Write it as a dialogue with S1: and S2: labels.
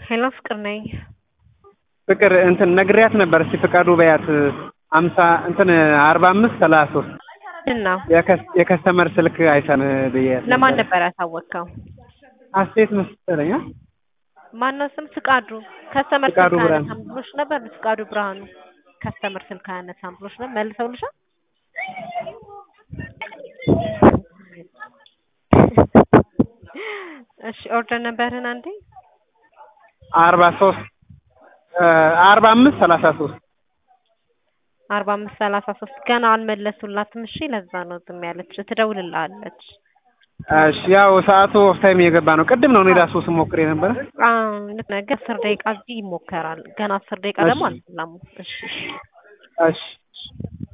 S1: ሄሎ ፍቅር ነኝ።
S2: ፍቅር እንትን ነግሪያት ነበር። እስቲ ፍቃዱ በያት አምሳ እንትን አርባ አምስት ሰላሳ ሶስት
S1: ምንድን ነው?
S2: የከስተመር ስልክ አይሰን ብያት
S1: ለማን ነበር ያሳወቅከው?
S2: አስተያየት መሰለኝ። አ?
S1: ማነው ስም? ፍቃዱ ከስተመር
S2: ፍቃዱ
S1: ስልክ
S2: ብርሃኑ።
S1: አያነሳም ብሎሽ ነበር። ፍቃዱ ብርሃኑ ከስተመር ስልክ አያነሳም ብሎሽ ነበር። መልሰውልሻል? እሺ ኦርደር ነበርህን አንዴ
S2: አርባ ሶስት አርባ አምስት ሰላሳ ሶስት
S1: አርባ አምስት ሰላሳ ሶስት ገና አልመለሱላትም። እሺ ለዛ ነው ዝም ያለች። ትደውልልሃለች።
S2: እሺ ያው ሰዓቱ ኦፍ ታይም የገባ ነው። ቅድም ነው እኔ ራሱ ስሞክር የነበረ።
S1: አዎ ልክ ነህ። ግን አስር ደቂቃ እዚህ ይሞከራል። ገና አስር ደቂቃ ደግሞ
S2: እሺ።
S1: አልሞላም። እሺ እሺ
S2: እሺ